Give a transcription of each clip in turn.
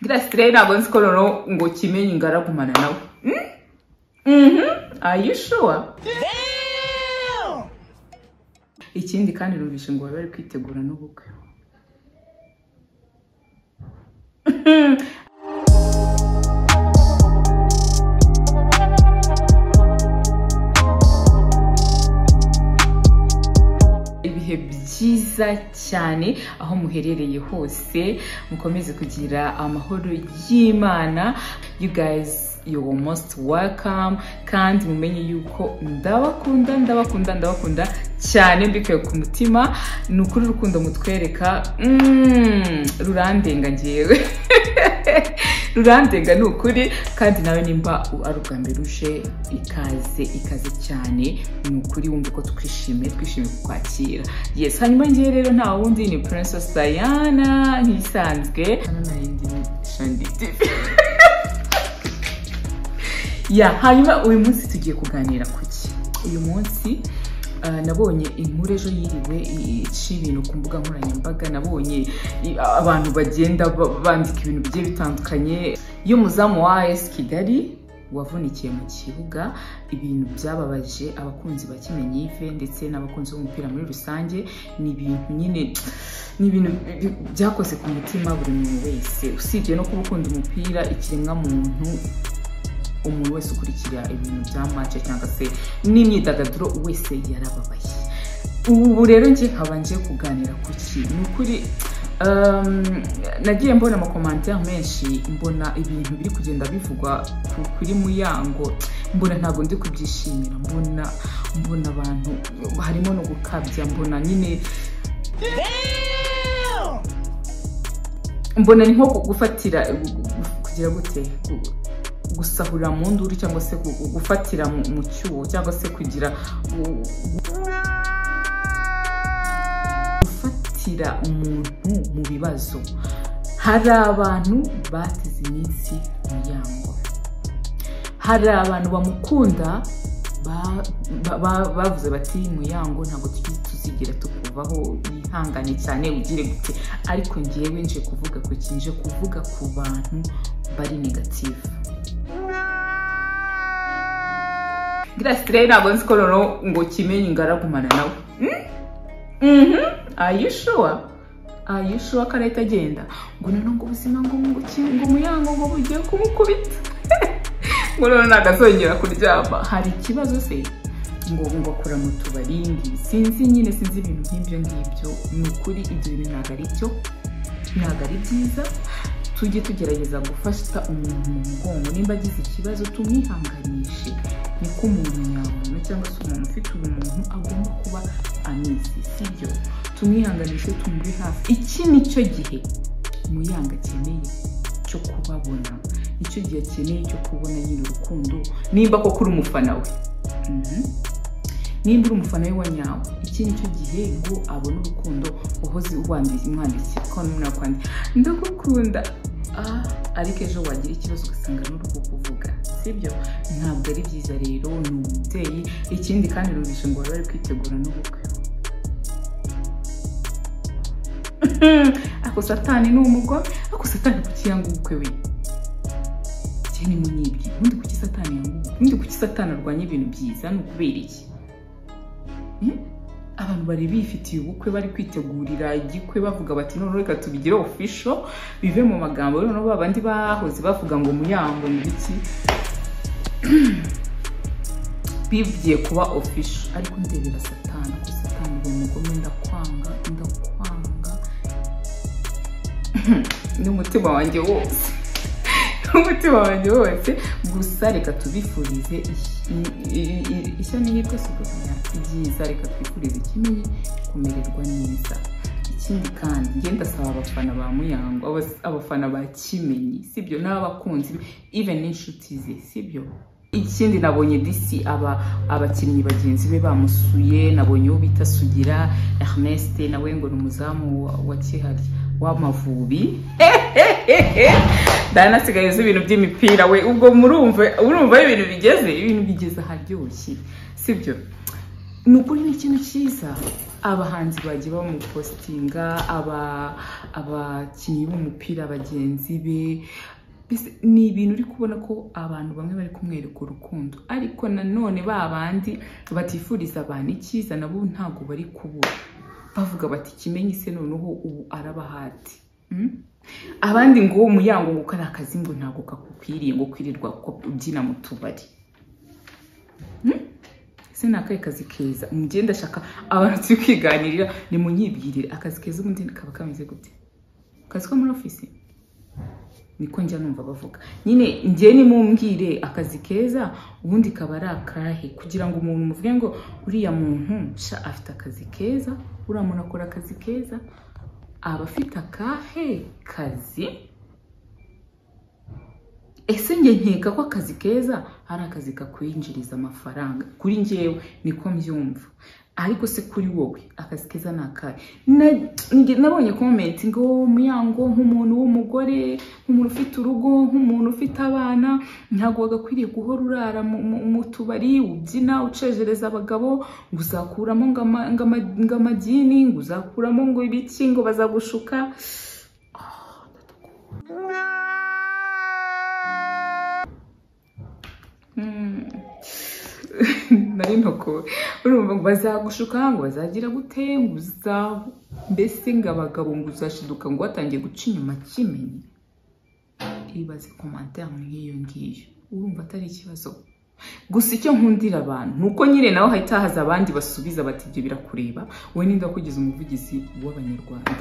ngira ntabwo nzi ko noneho ngo kimenye ingaragumana nawe mhm are you sure ikindi kandi numvise ngo bari bari kwitegura n'ubukwe ibihe byiza cyane aho muherereye hose mukomeze kugira amahoro y'imana you guys you're most welcome kandi mumenye yuko ndabakunda ndabakunda ndabakunda cyane mbikuye ku mutima ni ukuri urukundo mutwereka mm, rurandenga ngewe rurandenga ni ukuri kandi nawe nimba ari ubwa mbere uje ikaze ikaze cyane ni ukuri wumve ko twishimiye twishimiye kukwakira yes hanyuma ngewe rero nta wundi ni princess diana nk'isanzwe hano narindi ni shandi tv ya hanyuma uyu munsi tugiye kuganira ku ki uyu munsi ah, nabonye inkuru ejo yiriwe ica ibintu ku mbuga nkoranyambaga nabonye i- abantu bagenda ba- bandika ibintu bigiye bitandukanye y'umuzamu wa AS Kigali wavunikiye mu kibuga ibintu byababaje abakunzi ba Kimenyi Yves ndetse n'abakunzi b'umupira muri rusange ni ibintu nyine ni ibintu bi- bi- byakoze ku mutima buri muntu wese usibye no kuba ukunda umupira ikiremwa muntu umuntu wese ukurikira ibintu bya mace cyangwa se n'imyidagaduro wese yarababaye ubu rero njye nkaba nje kuganira ku ki ni ukuri um, nagiye mbona amakomantere menshi mbona ibintu biri kugenda bivugwa ku- kuri muyango mbona ntabwo ndi kubyishimira mbona mbona abantu harimo no gukabya mbona nyine mbona ni nko gufatira gu- gu- kugira gute Gu- gusahurira mu nduru cyangwa se gu- gu- gufatira mu mu cyuho cyangwa se kugira gu- gu- gufatira umuntu mu bibazo hari abantu bateze iminsi umuryango hari abantu bamukunda ba- ba- ba- bavuze bati muyango ntabwo tuzi- tuzigira tukuvaho yihangane cyane ugire gute ariko ngewe nje kuvuga ku ki nje kuvuga ku bantu bari negatifu girasire ntabwo nzi ko noneho ngo kimenye ingaragumana nawe mhm are you sure are you sure ko leta agenda ngo noneho ngo ubuzima ngo ngo ki- ngo muyango ngo bugiye kumukubita ngo noneho ntabwo azongera kuryama hari ikibazo se ngo ngo akora mu tubari ngi- sinzi nyine sinzi ibintu nk'ibyo ngibyo ni ukuri ibyo bintu ntabwo ari byo ntabwo ari byiza tujye tugerageza gufasha umuntu mu mugongo nimba agize ikibazo tumwihanganishe niko umuntu nyamuntu cyangwa se umuntu ufite ubumuntu agomba kuba amizi sibyo tumwihanganishe tumuri hafi iki ni cyo gihe muyanga akeneye cyo kubabona nicyo gihe akeneye cyo kubona nyine urukundo nimba koko uri umufana we Mhm nimba uri umufana we wa nyawe iki ni cyo gihe ngo abone urukundo uhoze umwandikiye ko n'umwana kwandi ndagukunda ah ariko ejo wagira ikibazo ugasanga n'uri kukuvuga sibyo ntabwo ari byiza rero ni umubyeyi ikindi kandi numvise ngo bari bari kwitegura n'ubukwe ako satani ni umugome ako satani kuki yanga ubukwe we njye ni munyibye ubundi kuki satani yanga ubukwe ubundi kuki satani arwanya ibintu byiza ni ukubera iki Hmm? abantu bari bifitiye ubukwe bari kwitegurira igikwe bavuga bati noneho reka tubigire ofisho bive mu magambo noneho ba bandi bahoze bavuga ngo muyango ngo iki bigiye kuba ofisho ariko ndebera satani ko satani uwo mugome ndakwanga ndakwanga n'umutima wanjye wose n'umutima wanjye wose gusa reka tubifurize i- i- i- ishya n'ihirwe si ukumenya ibyiza reka twifurize ikimenyi kumererwa neza ikindi kandi njye ndasaba abafana ba muyango abas- abafana ba kimenyi sibyo n'abakunzi be even n'inshuti ze sibyo ikindi nabonye disi aba abakinnyi bagenzi be bamusuye nabonye uwo bita sugira ernest nawe ngo ni umuzamu wa- wa kihari w'amavubi dana asigaye azi ibintu by'imipira we ubwo murumva urumva aho ibintu bigeze ibintu bigeze aharyoshye sibyo ni ukuri ni ikintu cyiza abahanzi bagiye bamupositinga aba- abakinnyi b'umupira bagenzi be Mbese ni ibintu uri kubona ko abantu bamwe bari kumwereka urukundo ariko nanone ba bandi batifuriza abantu icyiza nabo ntabwo bari kubura bavuga bati kimenyi se noneho ubu arabahati Mm? abandi ngo umuryango ngo kari akazi ngo ntabwo kakukwiriye ngo kwirirwa ko- ubyina mu tubari ese ni akahe kazi keza mujye ndashaka abantu turi kwiganirira nimunyibwirire akazi keza ubundi kaba kameze gute akazi ko muri ofisi niko njya numva bavuga nyine njye nimumbwire akazi keza ubundi kaba ari akahe kugira ngo umuntu muvuge ngo uriya muntu sha afite akazi keza uriya muntu akora akazi keza aba afite akahe kazi ese njye nkeka ko akazi keza ari akazi kakwinjiriza amafaranga kuri njyewe niko mbyumva ariko se kuri wowe akazi keza ni akahe Na- njye nabonye komenti ngo muyango nk'umuntu w'umugore nk'umuntu ufite urugo nk'umuntu ufite abana ntabwo wagakwiriye guhora urara mu- mu- mu tubari ubyina ucejereza abagabo ngo uzakuramo ngo ama- ngo ama- ngo amadini ngo uzakuramo ngo ibiki ngo bazagushuka Mm. nari ntoko urumva ngo bazagushuka ngo bazagira gute ngo uzaba mbese ngo abagabo ngo uzashiduka ngo watangiye guca inyuma kimenyi ibaze komantere nk'iyo ngiyo urumva atari ikibazo gusa icyo nkundira abantu ni uko nyine nawe hahita haza abandi basubiza bati ibyo birakureba wowe ninde wakugize umuvugizi w'abanyarwanda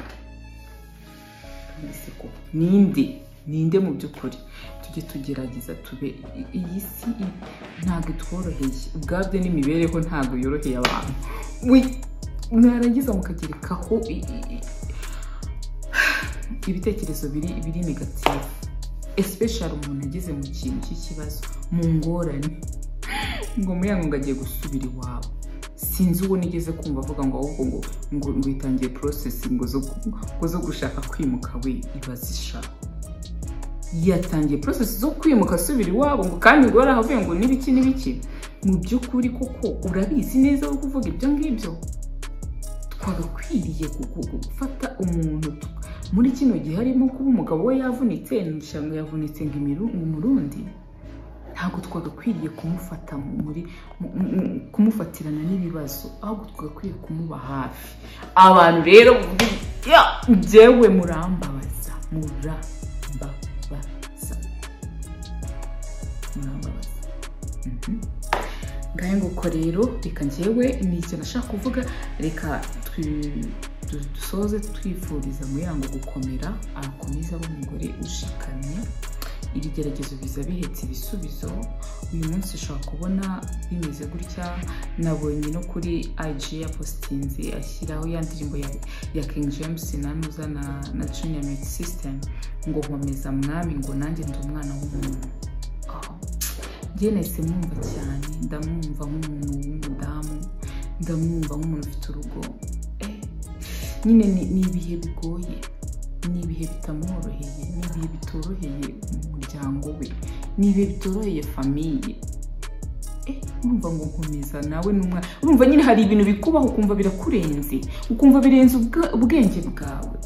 ese koko ninde ninde mu by'ukuri tujye tugerageza tube i- iyi si i- ntabwo itworoheye ubwabyo n'imibereho ntabwo yoroheye abantu Wi- mwarangiza mukagerekaho i- i- i- ibitekerezo biri biri negatifu especially umuntu ageze mu kintu cy'ikibazo mu ngorane ngo muyango ngo agiye gusubira iwabo sinzi uwo nigeze kumva avuga ngo ahubwo ngo ngo ngo itangiye process ngo zo ku- ngo zo gushaka kwimuka we ibazisha yatangiye process zo kwimuka asubira iwabo ngo kandi ngo yarahavuye ngo n'ibiki n'ibiki mu by'ukuri koko urabizi neza wo kuvuga ibyo ngibyo twagakwiriye gu- gu- gu- gufata umuntu tu- muri kino gihe harimo kuba umugabo we yavunitse nshanga yavunitse ngo imiru- umurundi ntabwo twagakwiriye kumufata mu- muri mu- mu- kumufatirana n'ibibazo ahubwo twagakwiye kumuba hafi abantu rero mu- ya, njyewe murambabaza murambabaza murambabaza Mhm. ngahe nguko rero reka njyewe ni ikintu nashaka kuvuga reka twi- du- dusoze twifuriza muyango gukomera akomeze abe umugore ushikamye iri geragezo biza bihetse ibisubizo uyu munsi ushobora kubona bimeze gutya nabonye no kuri IG ya positinzi ashyiraho ya ndirimbo ya, ya King James nanuza na, na Junior Mix System ngo nkomeza mwami ngo nanjye ndi umwana w'umuntu oh. njye nahise mwumva cyane ndamwumva nk'umuntu w'umudamu ndamwumva nk'umuntu ufite urugo Eh, nyine ni ni ibihe bigoye ni ibihe bitamworoheye ni ibihe bitoroheye umuryango we ni ibihe bitoroheye famiye Eh, urumva ngo nkomeza nawe n'umwana urumva nyine hari ibintu bikubaho ukumva birakurenze ukumva birenze ubwa- ubwenge bwawe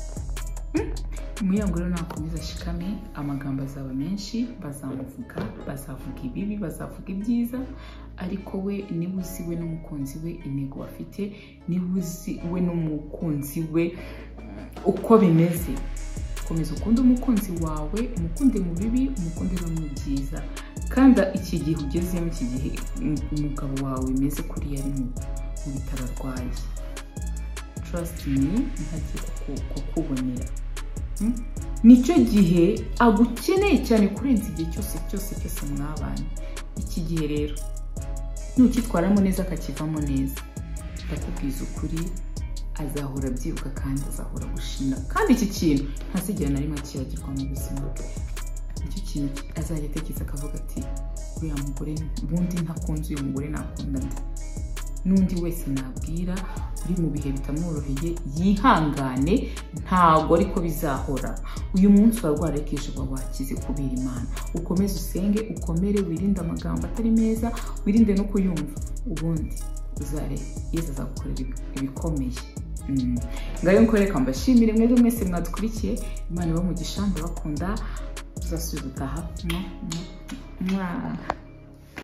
umuyango rero nakomeza ashikame amagambo azaba menshi bazamuvuga bazavuga ibibi bazavuga ibyiza ariko we niba uzi we n'umukunzi we intego bafite niba uzi we n'umukunzi we uko bimeze komeza ukunde umukunzi wawe umukunde mu bibi umukunde no mu byiza kandi iki gihe ugezemo iki gihe um- umugabo wawe meze kuriya ari mu mu bitaro arwaye trust me ntagiye kuku- kukubonera nicyo gihe agukeneye cyane kurenza igihe cyose cyose cyose mwabanye iki gihe rero nukitwaramo neza akakivamo neza ndakubwiza ukuri azahora abyibuka kandi azahora gushima kandi iki kintu ntazigera na rimwe akibagirwa mu buzima bwe nicyo kintu ki- azajya atekereza akavuga ati uriya mugore ubundi ntakunze uyu mugore nakunda nde n'undi wese nabwira uri mu bihe bitamworoheye yihangane ntabwo ariko bizahora uyu munsi urarwara ariko ejo uba wakize kubera imana ukomeze usenge ukomere wirinde amagambo atari meza wirinde no kuyumva ubundi uzare yesu azagukorera ibikomeye Mm. ngayo nkore reka mbashimire mwebwe mwese mwadukurikiye imana iba mu gishamba bakunda tuzasubiza utaha mwa mwa mwa